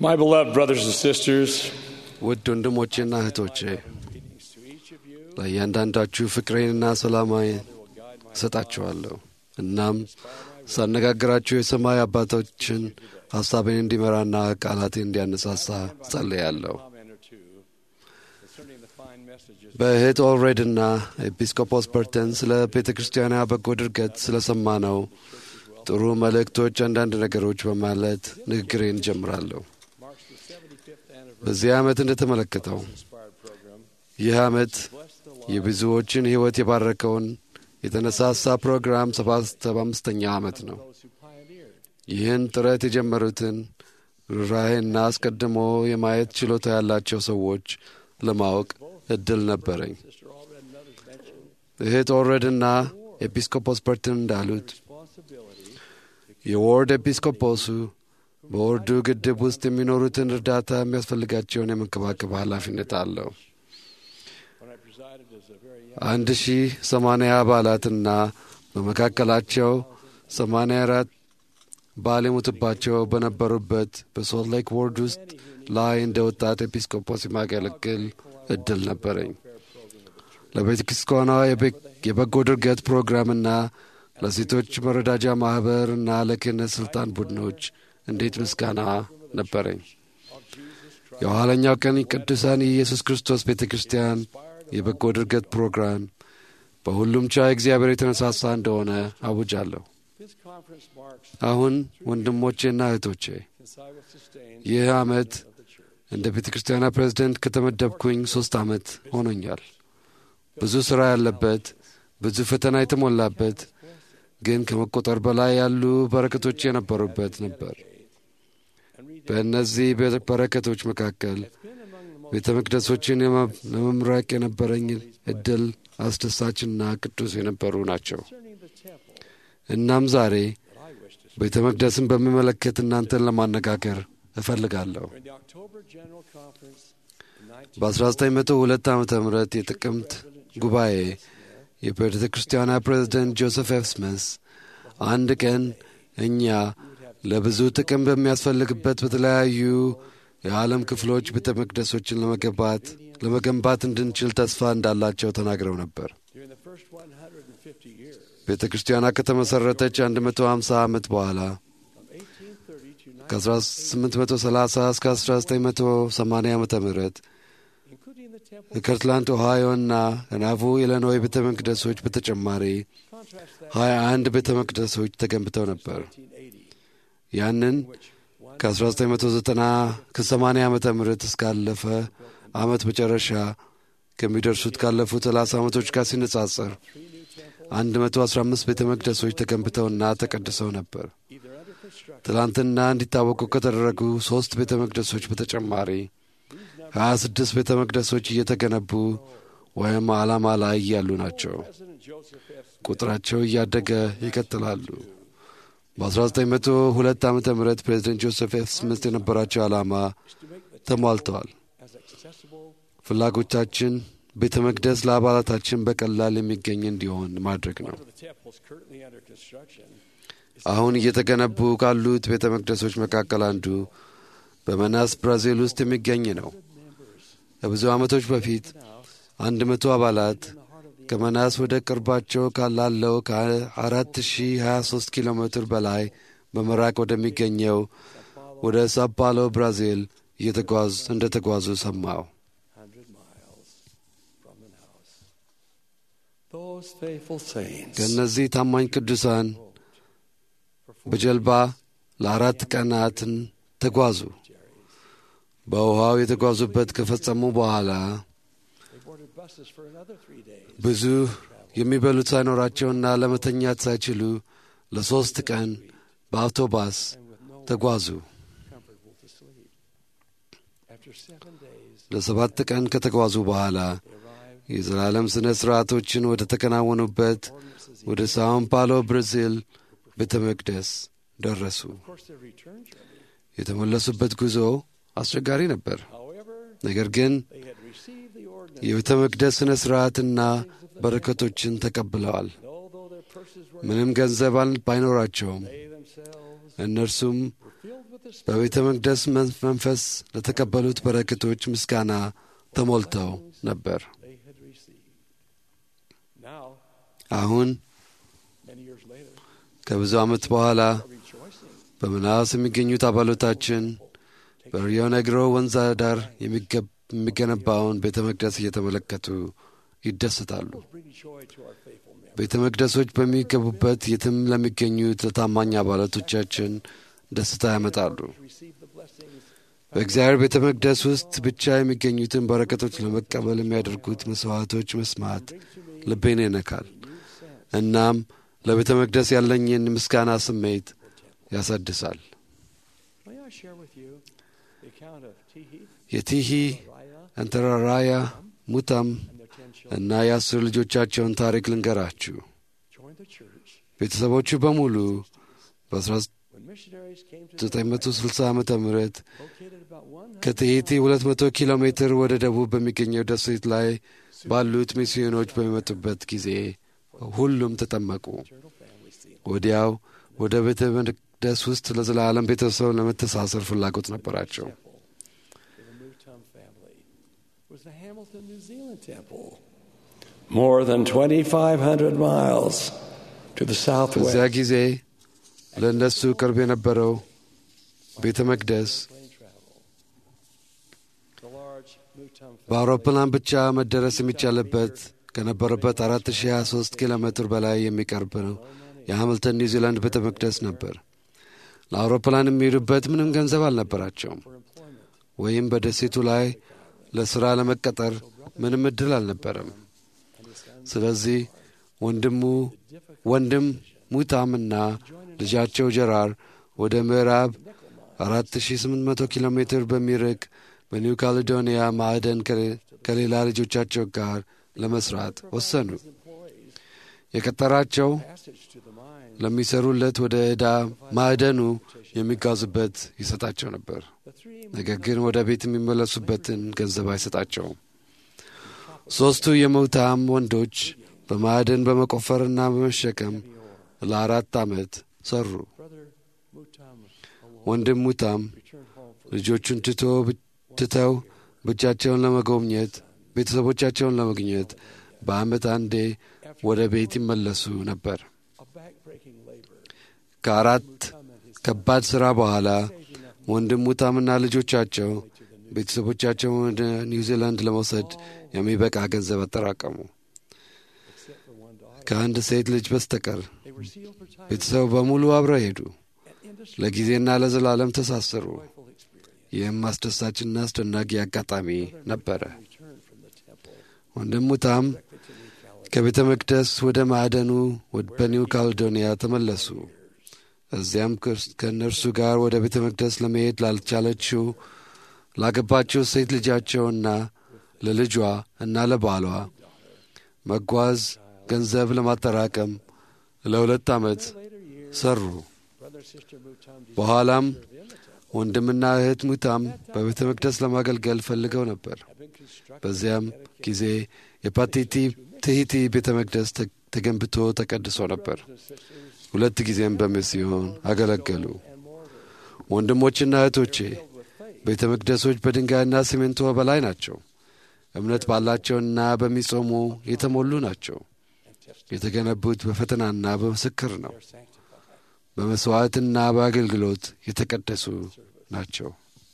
My beloved brothers and sisters, ውድ ወንድሞቼና እህቶቼ ለእያንዳንዳችሁ ፍቅሬንና ሰላማዊ እሰጣችኋለሁ። እናም ሳነጋግራችሁ የሰማይ አባቶችን ሐሳቤን እንዲመራና ቃላቴን እንዲያነሳሳ ጸልያለሁ። በእህት ኦልሬድና ኤጲስቆጶስ በርተን ስለ ቤተ ክርስቲያኗ በጎ ድርገት ስለ ሰማነው ጥሩ መልእክቶች አንዳንድ ነገሮች በማለት ንግግሬን እጀምራለሁ። በዚህ ዓመት እንደተመለከተው ይህ ዓመት የብዙዎችን ሕይወት የባረከውን የተነሳሳ ፕሮግራም ሰባ አምስተኛ ዓመት ነው። ይህን ጥረት የጀመሩትን ርኅራኄና አስቀድሞ የማየት ችሎታ ያላቸው ሰዎች ለማወቅ እድል ነበረኝ። እህት ኦልሬድና ኤጲስቆጶስ በርትን እንዳሉት የዎርድ ኤጲስቆጶሱ በወርዱ ግድብ ውስጥ የሚኖሩትን እርዳታ የሚያስፈልጋቸውን የመንከባከብ ኃላፊነት አለው። አንድ ሺህ ሰማንያ አባላትና በመካከላቸው ሰማንያ አራት ባል የሞትባቸው በነበሩበት በሶልት ሌክ ወርድ ውስጥ ላይ እንደ ወጣት ኤጲስቆጶስ የማገለግል እድል ነበረኝ። ለቤተ ክርስቲያኗ የበጎ ድርገት ፕሮግራምና ለሴቶች መረዳጃ ማኅበር እና ለክህነት ሥልጣን ቡድኖች እንዴት ምስጋና ነበረኝ። የኋለኛው ቀን ቅዱሳን የኢየሱስ ክርስቶስ ቤተ ክርስቲያን የበጎ ድርገት ፕሮግራም በሁሉም ቻ እግዚአብሔር የተነሳሳ እንደሆነ አውጃለሁ። አሁን ወንድሞቼና እህቶቼ ይህ ዓመት እንደ ቤተ ክርስቲያኗ ፕሬዝደንት ከተመደብኩኝ ሦስት ዓመት ሆኖኛል። ብዙ ሥራ ያለበት፣ ብዙ ፈተና የተሞላበት ግን ከመቆጠር በላይ ያሉ በረከቶች የነበሩበት ነበር። በእነዚህ በረከቶች መካከል ቤተ መቅደሶችን ለመምረቅ የነበረኝ እድል አስደሳችና ቅዱስ የነበሩ ናቸው። እናም ዛሬ ቤተ መቅደስን በሚመለከት እናንተን ለማነጋገር እፈልጋለሁ። በ1902 ዓ ም የጥቅምት ጉባኤ የቤተ ክርስቲያኗ ፕሬዝደንት ጆሴፍ ኤፍ ስሚስ አንድ ቀን እኛ ለብዙ ጥቅም በሚያስፈልግበት በተለያዩ የዓለም ክፍሎች ቤተ መቅደሶችን ለመገንባት ለመገንባት እንድንችል ተስፋ እንዳላቸው ተናግረው ነበር። ቤተ ክርስቲያኗ ከተመሠረተች 150 ዓመት በኋላ ከ1830 እስከ 1980 ዓ ም ከከርትላንድ ኦሃዮና ከናቮ ኢሊኖይ ቤተ መቅደሶች በተጨማሪ 21 ቤተ መቅደሶች ተገንብተው ነበር። ያንን ከ1990 ከ80 ዓመተ ምህረት እስካለፈ ዓመት መጨረሻ ከሚደርሱት ካለፉት 30 ዓመቶች ጋር ሲነጻጸር 115 ቤተ መቅደሶች ተገንብተውና ተቀድሰው ነበር። ትላንትና እንዲታወቁ ከተደረጉ ሦስት ቤተ መቅደሶች በተጨማሪ 26 ቤተ መቅደሶች እየተገነቡ ወይም ዓላማ ላይ ያሉ ናቸው። ቁጥራቸው እያደገ ይቀጥላሉ። በ1902 ዓ ም ፕሬዚደንት ጆሴፍ ኤፍ ስሚት የነበራቸው ዓላማ ተሟልተዋል። ፍላጎታችን ቤተ መቅደስ ለአባላታችን በቀላል የሚገኝ እንዲሆን ማድረግ ነው። አሁን እየተገነቡ ካሉት ቤተ መቅደሶች መካከል አንዱ በመናስ ብራዚል ውስጥ የሚገኝ ነው። ከብዙ ዓመቶች በፊት አንድ መቶ አባላት ከመናስ ወደ ቅርባቸው ካላለው ከ4023 ኪሎ ሜትር በላይ በመራቅ ወደሚገኘው ወደ ሳፓሎ ብራዚል እየተጓዝ እንደ ተጓዙ ሰማው። ከእነዚህ ታማኝ ቅዱሳን በጀልባ ለአራት ቀናትን ተጓዙ። በውሃው የተጓዙበት ከፈጸሙ በኋላ ብዙ የሚበሉት ሳይኖራቸውና ለመተኛት ሳይችሉ ለሦስት ቀን በአውቶባስ ተጓዙ። ለሰባት ቀን ከተጓዙ በኋላ የዘላለም ሥነ ሥርዓቶችን ወደ ተከናወኑበት ወደ ሳውን ፓሎ ብራዚል ቤተ መቅደስ ደረሱ። የተመለሱበት ጉዞ አስቸጋሪ ነበር። ነገር ግን የቤተ መቅደስ ሥነ ሥርዓትና በረከቶችን ተቀብለዋል። ምንም ገንዘብ ባይኖራቸውም እነርሱም with the Spirit በቤተ መቅደስ መን- መንፈስ ለተቀበሉት በረከቶች ምስጋና ተሞልተው ነበር። they had received. Now, አሁን many years later, ከብዙ ዓመት በኋላ are rejoicing. በመናስ የሚገኙት አባሎታችን በሪዮ ነግሮ ወንዝ ዳር የሚገ- የሚገነባውን ቤተ መቅደስ እየተመለከቱ ይደሰታሉ። Bring joy to our faithful members. ቤተ መቅደሶች በሚገቡበት የትም ለሚገኙት ለታማኝ አባላቶቻችን ደስታ ያመጣሉ። Receive the blessings በእግዚአብሔር ቤተ መቅደስ ውስጥ ብቻ የሚገኙትን በረከቶች ለመቀበል የሚያደርጉት መስዋዕቶች መስማት ልቤን ይነካል። እናም ለቤተ መቅደስ ያለኝን ምስጋና ስሜት ያሳድሳል። May I share with you the account of Tihi, የቲሂ Raya, እንተራራያ ሙታም and their ten children እና የአስር ልጆቻቸውን ታሪክ ልንገራችሁ። joined the church ቤተሰቦቹ በሙሉ በ1960 when missionaries came to the ዓ ም located about 100 ከትሄቲ 200 ኪሎ ሜትር ወደ ደቡብ በሚገኘው ደሴት ላይ ባሉት ሚስዮኖች በሚመጡበት ጊዜ ሁሉም ተጠመቁ። eternal family scene. ወዲያው ወደ ቤተ መቅደስ ውስጥ ለዘላለም ቤተሰብ ለመተሳሰር ፍላጎት ነበራቸው። Temple for the Mutum family was the Hamilton, New Zealand temple. More than 2,500 miles to the በዚያ southwest. ጊዜ ለእነሱ ቅርብ የነበረው ቤተ መቅደስ Plane travel. The large Mutum በአውሮፕላን ብቻ መደረስ የሚቻልበት ከነበረበት 4023 ኪሎ ሜትር በላይ የሚቀርብ ነው። የሃምልተን ኒውዚላንድ ቤተ መቅደስ ነበር። ለአውሮፕላን የሚሄዱበት ምንም ገንዘብ አልነበራቸውም፣ for employment. ወይም በደሴቱ ላይ ለሥራ ለመቀጠር ምንም ዕድል አልነበረም። ስለዚህ ወንድሙ ወንድም ሙታምና ልጃቸው ጀራር ወደ ምዕራብ 4800 ኪሎ ሜትር በሚርቅ በኒው ካሌዶኒያ ማዕደን ከሌ- ከሌላ ልጆቻቸው ጋር ለመስራት ወሰኑ። Employees የቀጠራቸው passage to the mine. ለሚሰሩለት ወደ ዕዳ ማዕደኑ የሚጓዙበት ይሰጣቸው ነበር። The three ነገር ግን ወደ ቤት የሚመለሱበትን ገንዘብ አይሰጣቸውም። ሦስቱ የሙታም ወንዶች በማዕደን በመቆፈርና በመሸከም ለአራት ዓመት ሰሩ። brother Mutum alone ወንድም ሙታም returned home for ልጆቹን ትቶ ትተው ብቻቸውን ለመጎብኘት ቤተሰቦቻቸውን ለመግኘት በዓመት አንዴ ወደ ቤት ይመለሱ ነበር። a backbreaking labor. ከአራት Mutum and his ከባድ ሥራ በኋላ ወንድም ሙታምና ልጆቻቸው ቤተሰቦቻቸውን ወደ ኒውዚላንድ ለመውሰድ የሚበቃ ገንዘብ አጠራቀሙ። except for one daughter. ከአንድ ሴት ልጅ በስተቀር They were sealed for time ቤተሰቡ በሙሉ አብረው ሄዱ። and industry ለጊዜና ለዘላለም ተሳሰሩ። joyful experience. ይህም አስደሳችና አስደናቂ አጋጣሚ ነበረ። Returned from the temple ወንድም ሙታም to New Caledonia. ከቤተ መቅደስ ወደ ማዕደኑ ወድ- በኒው ካሌዶኒያ ተመለሱ። እዚያም ክርስ- ከእነርሱ ጋር ወደ ቤተ መቅደስ ለመሄድ ላልቻለችው ላገባችው ሴት ልጃቸውና ለልጇ እና ለባሏ መጓዝ ገንዘብ ለማጠራቀም ለሁለት ዓመት Later years, ሰሩ። brother sister Mutum በኋላም in the temple ወንድምና እህት ሙታም በቤተ መቅደስ ለማገልገል ፈልገው ነበር። had been constructed በዚያም ጊዜ የፓቲቲ ትሂቲ ቤተ መቅደስ ተ- ተገንብቶ ተቀድሶ ነበር። and sisters ሁለት ጊዜም በሚስዮን አገለገሉ። and mortar ወንድሞችና እህቶቼ filled with faith. ቤተ መቅደሶች በድንጋይና ሲሜንቶ በላይ ናቸው። እምነት ባላቸውና በሚጾሙ የተሞሉ ናቸው። and tested የተገነቡት በፈተናና በምስክር ነው። are sanctified. በመሥዋዕትና በአገልግሎት የተቀደሱ ናቸው።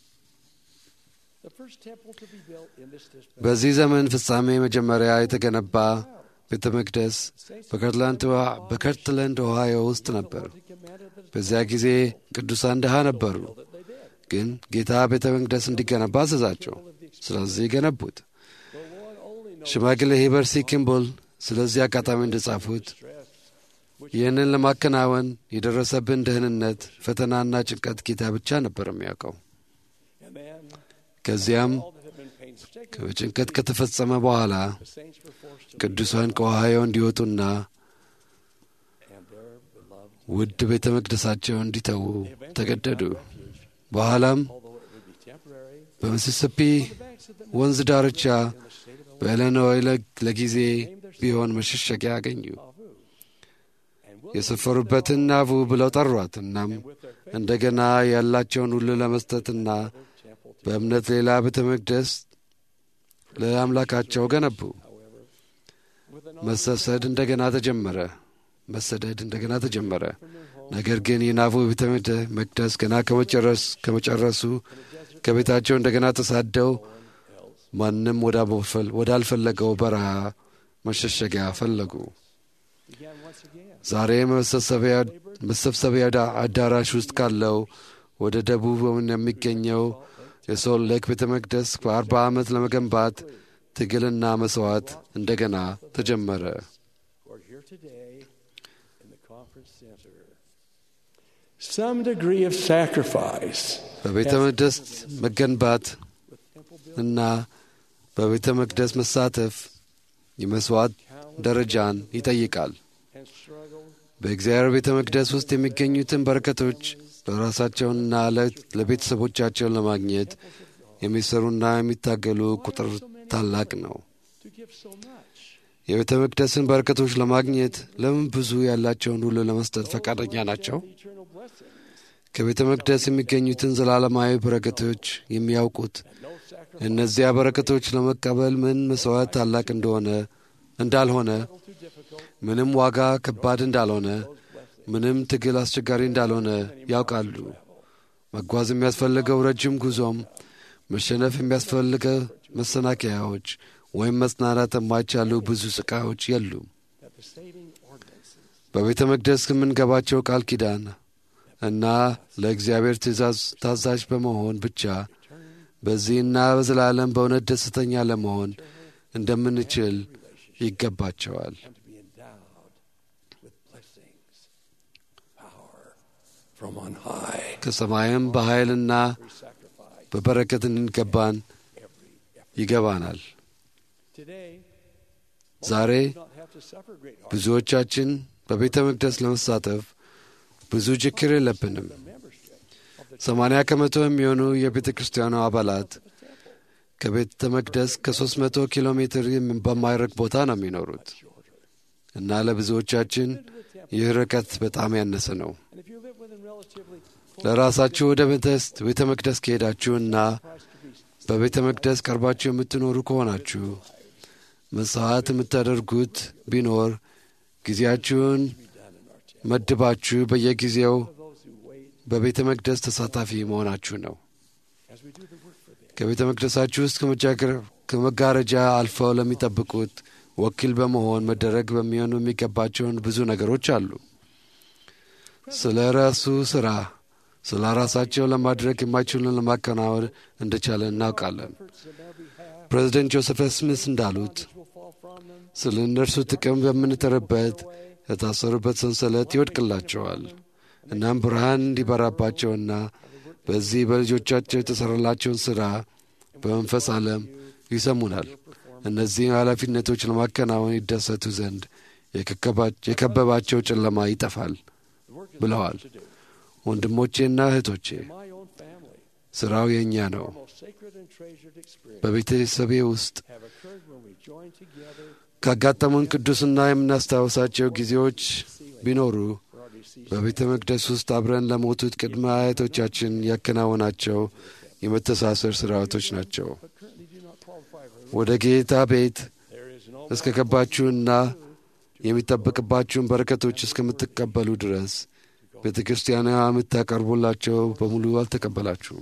The first temple to be built in this district በዚህ ዘመን ፍጻሜ መጀመሪያ የተገነባ ቤተ መቅደስ በከርትላንድ ኦሃ- በከርትላንድ ኦሃዮ ውስጥ ነበር። commanded that በዚያ ጊዜ ቅዱሳን ድሃ ነበሩ፣ they did. ግን ጌታ ቤተ መቅደስ እንዲገነባ አዘዛቸው። ስለዚህ ገነቡት። The Lord only knows ሽማግሌ ሂበርሲ ኪምቦል ስለዚህ አጋጣሚ እንደጻፉት stress ይህንን ለማከናወን የደረሰብን ደህንነት፣ ፈተናና ጭንቀት ጌታ ብቻ ነበር የሚያውቀው። and then ከዚያም all that had been painstaking ጭንቀት ከተፈጸመ በኋላ the saints were forced to ቅዱሳን ከኦሃዮ እንዲወጡና and their beloved ውድ ቤተ መቅደሳቸውን እንዲተዉ ተገደዱ። በኋላም although it would be temporary በሚሲሲፒ the banks of the ወንዝ ዳርቻ in the state of በኢሊኖይ ለ- ለጊዜ ቢሆን መሸሸጊያ አገኙ። Nauvoo and የሰፈሩበትን ናቡ ብለው ጠሯት። እናም እንደገና ያላቸውን ሁሉ ለመስጠትና በእምነት ሌላ ቤተ መቅደስ ለአምላካቸው ገነቡ። መሰሰድ እንደገና ተጀመረ። መሰደድ እንደገና ተጀመረ። ነገር ግን የናቡ ቤተ መቅደስ ገና ከመጨረሱ ከቤታቸው እንደገና ተሳደው ማንም ወዳልፈለገው በረሃ መሸሸጊያ ፈለጉ። ዛሬ መሰብሰቢያ አዳራሽ ውስጥ ካለው ወደ ደቡብ የሚገኘው የሶል ሌክ ቤተ መቅደስ በአርባ ዓመት ለመገንባት ትግልና መሥዋዕት እንደገና ተጀመረ። Some degree of sacrifice በቤተ መቅደስ መገንባት እና በቤተ መቅደስ መሳተፍ የመሥዋዕት ደረጃን ይጠይቃል። በእግዚአብሔር ቤተ መቅደስ ውስጥ የሚገኙትን በረከቶች ለራሳቸውንና ለቤተሰቦቻቸውን ለማግኘት የሚሰሩና የሚታገሉ ቁጥር ታላቅ ነው። የቤተ መቅደስን በረከቶች ለማግኘት ለምን ብዙ ያላቸውን ሁሉ ለመስጠት ፈቃደኛ ናቸው? ከቤተ መቅደስ የሚገኙትን ዘላለማዊ በረከቶች የሚያውቁት እነዚያ በረከቶች ለመቀበል ምን መሥዋዕት ታላቅ እንደሆነ እንዳልሆነ፣ ምንም ዋጋ ከባድ እንዳልሆነ፣ ምንም ትግል አስቸጋሪ እንዳልሆነ ያውቃሉ። መጓዝ የሚያስፈልገው ረጅም ጉዞም፣ መሸነፍ የሚያስፈልገው መሰናከያዎች ወይም መጽናናት የማይቻሉ ብዙ ስቃዮች የሉም። በቤተ መቅደስ ከምንገባቸው ቃል ኪዳን እና ለእግዚአብሔር ትእዛዝ ታዛዥ በመሆን ብቻ በዚህና በዘላለም በእውነት ደስተኛ ለመሆን እንደምንችል ይገባቸዋል። ከሰማይም በኃይልና በበረከት እንገባን ይገባናል። ዛሬ ብዙዎቻችን በቤተ መቅደስ ለመሳተፍ ብዙ ችግር የለብንም። ሰማንያ ከመቶ የሚሆኑ የቤተ ክርስቲያኑ አባላት ከቤተ መቅደስ ከሦስት መቶ ኪሎ ሜትር በማይርቅ ቦታ ነው የሚኖሩት እና ለብዙዎቻችን ይህ ርቀት በጣም ያነሰ ነው። ለራሳችሁ ወደ ቤተ መቅደስ ከሄዳችሁና በቤተ መቅደስ ቀርባችሁ የምትኖሩ ከሆናችሁ መሥዋዕት የምታደርጉት ቢኖር ጊዜያችሁን መድባችሁ በየጊዜው በቤተ መቅደስ ተሳታፊ መሆናችሁ ነው። ከቤተ መቅደሳችሁ ውስጥ ከመጋረጃ አልፈው ለሚጠብቁት ወኪል በመሆን መደረግ በሚሆኑ የሚገባቸውን ብዙ ነገሮች አሉ። ስለ ራሱ ሥራ ስለ ራሳቸው ለማድረግ የማይችሉን ለማከናወን እንደቻለ እናውቃለን። ፕሬዚደንት ጆሴፍ ስሚስ እንዳሉት ስለ እነርሱ ጥቅም በምንጥርበት የታሰሩበት ሰንሰለት ይወድቅላቸዋል። እናም ብርሃን እንዲበራባቸውና በዚህ በልጆቻቸው የተሠራላቸውን ሥራ በመንፈስ ዓለም ይሰሙናል። እነዚህም ኃላፊነቶች ለማከናወን ይደሰቱ ዘንድ የከበባቸው ጨለማ ይጠፋል ብለዋል። ወንድሞቼና እህቶቼ ሥራው የእኛ ነው። በቤተሰቤ ውስጥ ካጋጠሙን ቅዱስና የምናስታውሳቸው ጊዜዎች ቢኖሩ በቤተ መቅደስ ውስጥ አብረን ለሞቱት ቅድመ አያቶቻችን ያከናወናቸው የመተሳሰር ሥርዓቶች ናቸው። ወደ ጌታ ቤት እስከ ገባችሁና የሚጠበቅባችሁን በረከቶች እስከምትቀበሉ ድረስ ቤተ ክርስቲያኗ የምታቀርቡላቸው በሙሉ አልተቀበላችሁም።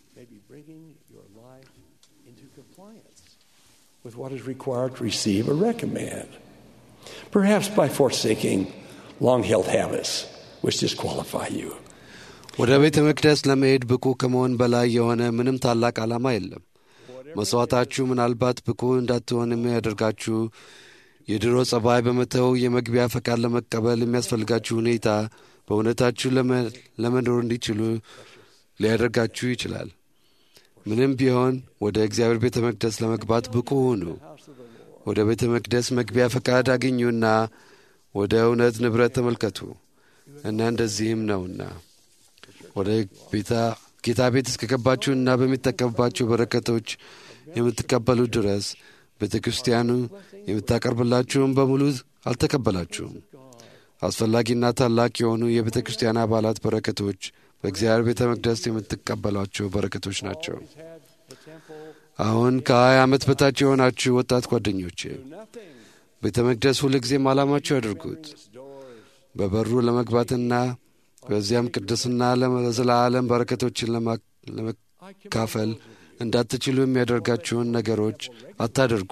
with what is required to receive a recommend. Perhaps by forsaking long held habits which disqualify you. ወደ ቤተ መቅደስ ለመሄድ ብቁ ከመሆን በላይ የሆነ ምንም ታላቅ ዓላማ የለም። መሥዋዕታችሁ ምናልባት ብቁ እንዳትሆን የሚያደርጋችሁ የድሮ ጸባይ በመተው የመግቢያ ፈቃድ ለመቀበል የሚያስፈልጋችሁ ሁኔታ በእውነታችሁ ለመኖር እንዲችሉ ሊያደርጋችሁ ይችላል። ምንም ቢሆን ወደ እግዚአብሔር ቤተ መቅደስ ለመግባት ብቁ ሁኑ። ወደ ቤተ መቅደስ መግቢያ ፈቃድ አግኙና ወደ እውነት ንብረት ተመልከቱ እና እንደዚህም ነውና ወደ ጌታ ቤት እስከገባችሁና በሚጠቀምባቸው በረከቶች የምትቀበሉ ድረስ ቤተ ክርስቲያኑ የምታቀርብላችሁም በሙሉ አልተቀበላችሁም። አስፈላጊና ታላቅ የሆኑ የቤተ ክርስቲያን አባላት በረከቶች በእግዚአብሔር ቤተ መቅደስ የምትቀበሏቸው በረከቶች ናቸው። Always had the temple አሁን ከሀያ ዓመት በታች የሆናችሁ ወጣት ጓደኞቼ nothing ቤተ መቅደስ ሁልጊዜም ዓላማችሁ ያድርጉት። its doors. በበሩ ለመግባትና በዚያም ቅድስና ለዘላለም በረከቶችን ለማ- ለመካፈል እንዳትችሉ የሚያደርጋችሁን ነገሮች አታደርጉ።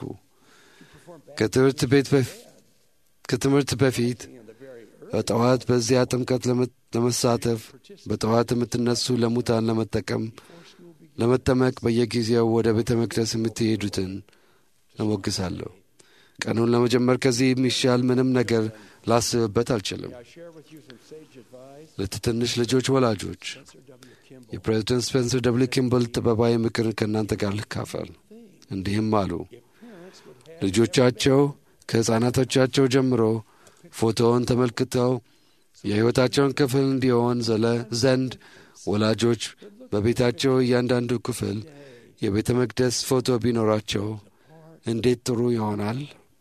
ከትምህርት ቤት በፊ- ከትምህርት በፊት በጠዋት በዚያ ጥምቀት ለመ- ለመሳተፍ በጠዋት የምትነሱ ለሙታን ለመጠቀም ለመጠመቅ በየጊዜው ወደ ቤተ መቅደስ የምትሄዱትን እሞግሳለሁ። ቀኑን ለመጀመር ከዚህ የሚሻል ምንም ነገር ላስብበት አልችልም። I share with you some sage advice. ለትንሽ ልጆች ወላጆች Sir W. Kimball. የፕሬዝደንት ስፔንሰር ደብል ኪምብል ጥበባዊ ምክር ከእናንተ ጋር ልካፈል። እንዲህም አሉ። Parents would have ልጆቻቸው ከሕፃናቶቻቸው ጀምሮ ፎቶውን ተመልክተው የሕይወታቸውን ክፍል እንዲሆን ዘለ ዘንድ ወላጆች በቤታቸው እያንዳንዱ ክፍል የቤተ መቅደስ ፎቶ ቢኖራቸው እንዴት ጥሩ ይሆናል።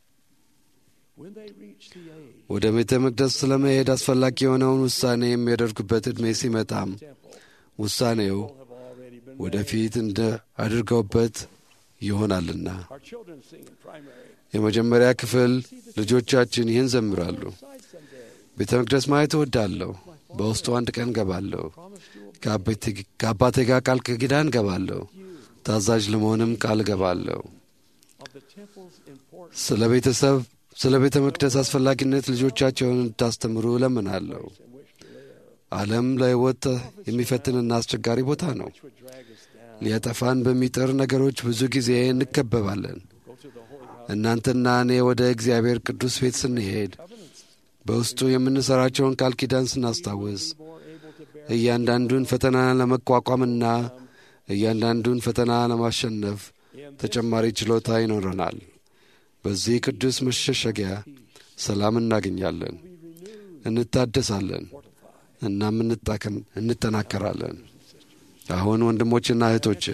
when they reach the age ወደ ቤተ መቅደስ ስለመሄድ አስፈላጊ የሆነውን ውሳኔ የሚያደርጉበት ዕድሜ ሲመጣም temple ውሳኔው have already been ወደፊት እንደ አድርገውበት ይሆናልና Our children sing in primary. የመጀመሪያ ክፍል ልጆቻችን ይህን ዘምራሉ። Side someday. ቤተ መቅደስ ማየት እወዳለሁ። በውስጡ አንድ ቀን ገባለሁ። Promise to obey ከአቤቴ- ከአባቴ ጋር ቃል ኪዳን ገባለሁ። ታዛዥ ለመሆንም ቃል ገባለሁ። of the temple's importance ስለ ቤተሰብ ስለ ቤተ መቅደስ አስፈላጊነት ልጆቻቸውን እንድታስተምሩ እለምናለሁ። in which to live, ዓለም ለሕይወት የሚፈትንና አስቸጋሪ ቦታ ነው። which would drag us down. ሊያጠፋን በሚጥር ነገሮች ብዙ ጊዜ እንከበባለን። Go to the holy house. እናንተና እኔ ወደ እግዚአብሔር ቅዱስ ቤት ስንሄድ Covenants በውስጡ የምንሠራቸውን ቃል ኪዳን ስናስታውስ more able to bear እያንዳንዱን ፈተና ለመቋቋምና እያንዳንዱን ፈተና ለማሸነፍ ተጨማሪ ችሎታ ይኖረናል። በዚህ ቅዱስ መሸሸጊያ ሰላም እናገኛለን፣ እንታደሳለን፣ እናም እንጣከን እንጠናከራለን። አሁን ወንድሞችና እህቶቼ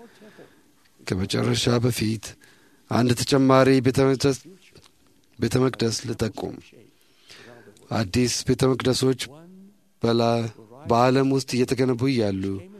ከመጨረሻ በፊት አንድ ተጨማሪ ቤተ መቅደስ- ቤተ መቅደስ ልጠቁም። አዲስ ቤተ መቅደሶች በላ- በዓለም ውስጥ እየተገነቡ እያሉ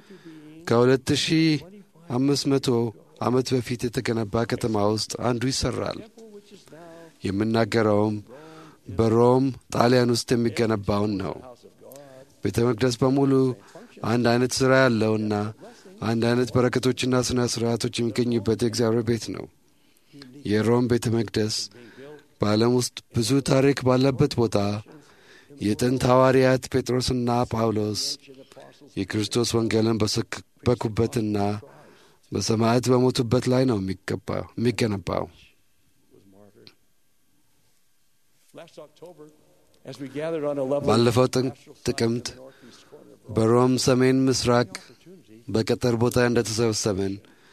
ከ2500 ዓመት በፊት የተገነባ ከተማ ውስጥ አንዱ ይሠራል። የምናገረውም በሮም ጣሊያን ውስጥ የሚገነባውን ነው። ቤተ መቅደስ በሙሉ አንድ አይነት ሥራ ያለውና አንድ አይነት በረከቶችና ሥነ ሥርዓቶች የሚገኙበት የእግዚአብሔር ቤት ነው። የሮም ቤተ መቅደስ በዓለም ውስጥ ብዙ ታሪክ ባለበት ቦታ የጥንት ሐዋርያት ጴጥሮስና ጳውሎስ የክርስቶስ ወንጌልን በሰበኩበትና በሰማዕት በሞቱበት ላይ ነው የሚገባ- የሚገነባው። Last October, as we gathered on a level ባለፈው ጥን- ጥቅምት በሮም ሰሜን ምስራቅ በቀጠር ቦታ እንደተሰበሰብን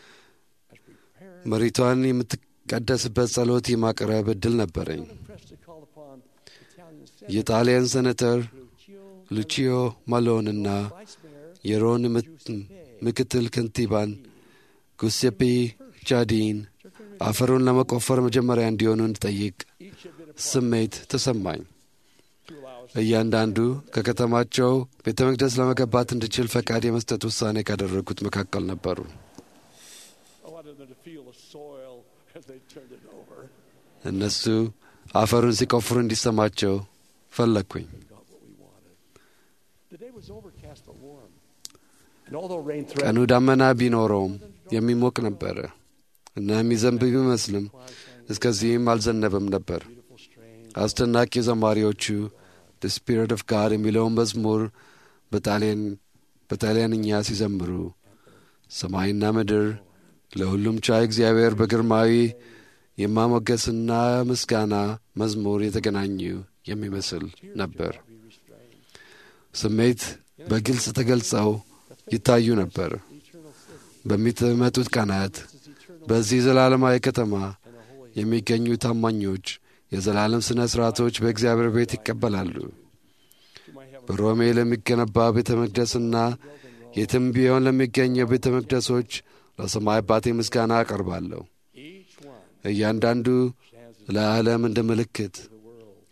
መሬቷን የምትቀደስበት ጸሎት የማቅረብ ዕድል ነበረኝ። pressed to call upon Italian Senator የጣሊያን ሴኔተር Lucio ሉቺዮ ማሎንና Vice Mayor የሮን ምት- ምክትል ከንቲባን ጉሴፔ ቻዲን አፈሩን ለመቆፈር መጀመሪያ እንዲሆኑ እንድጠይቅ each had been ስሜት ተሰማኝ። to allow us. እያንዳንዱ ከከተማቸው ቤተ መቅደስ ለመገባት እንድችል ፈቃድ የመስጠት ውሳኔ ካደረጉት መካከል ነበሩ። I wanted them to feel the soil as they turned it over. እነሱ አፈሩን ሲቆፍሩ እንዲሰማቸው ፈለግኩኝ። Got what we wanted. The day was overcast but warm. And although rain ቀኑ threatened, ዳመና ቢኖረውም የሚሞቅ ነበረ እና የሚዘንብ ቢመስልም እስከዚህም አልዘነበም ነበር። beautiful strain, አስደናቂ ዘማሪዎቹ the spirit of God የሚለውን መዝሙር በጣሊያን በጣሊያንኛ ሲዘምሩ ሰማይና ምድር ለሁሉም ቻይ እግዚአብሔር በግርማዊ የማሞገስና ምስጋና መዝሙር የተገናኙ የሚመስል ነበር። ስሜት በግልጽ ተገልጸው ይታዩ ነበር። በሚመጡት ቀናት በዚህ ዘላለማዊ ከተማ የሚገኙ ታማኞች የዘላለም ሥነ ሥርዓቶች በእግዚአብሔር ቤት ይቀበላሉ። በሮሜ ለሚገነባ ቤተ መቅደስና የትም ቢሆን ለሚገኘው ቤተ መቅደሶች ለሰማይ አባቴ ምስጋና አቀርባለሁ። each one እያንዳንዱ ለዓለም እንደ ምልክት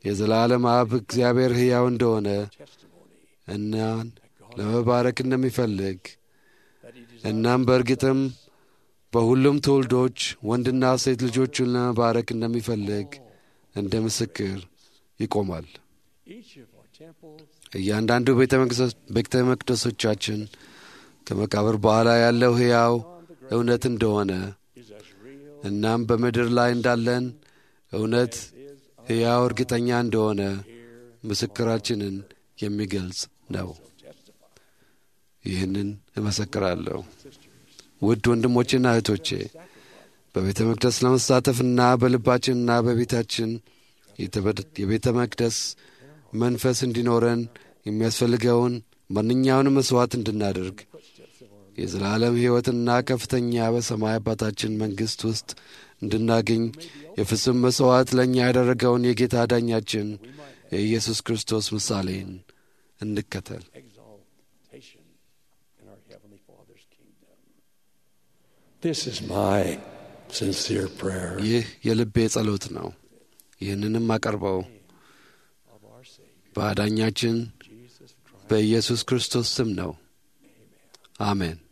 የዘላለም አብ እግዚአብሔር ሕያው እንደሆነ testimony እናን ለመባረክ እንደሚፈልግ that he desires እናም በእርግጥም በሁሉም ትውልዶች ወንድና ሴት ልጆቹን ለመባረክ እንደሚፈልግ እንደ ምስክር ይቆማል። each of our temples እያንዳንዱ ቤተ መቅደሶ- ቤተ መቅደሶቻችን ከመቃብር በኋላ ያለው ሕያው እውነት እንደሆነ is as real እናም በምድር ላይ እንዳለን እውነት ሕያው እርግጠኛ እንደሆነ ምስክራችንን የሚገልጽ ነው። ይህንን እመሰክራለሁ። ውድ ወንድሞቼና እህቶቼ በቤተ መቅደስ ለመሳተፍና በልባችንና በቤታችን የተበ- የቤተ መቅደስ መንፈስ እንዲኖረን የሚያስፈልገውን ማንኛውንም መሥዋዕት እንድናደርግ የዘላለም ሕይወትና ከፍተኛ በሰማይ አባታችን መንግሥት ውስጥ እንድናገኝ የፍጹም መሥዋዕት ለእኛ ያደረገውን የጌታ ዳኛችን የኢየሱስ ክርስቶስ ምሳሌን እንከተል። exaltation in our Heavenly Father's kingdom. This is my sincere prayer ይህ የልቤ ጸሎት ነው። ይህንንም አቀርበው of our Savior, በአዳኛችን Jesus Christ. በኢየሱስ ክርስቶስ ስም ነው። አሜን።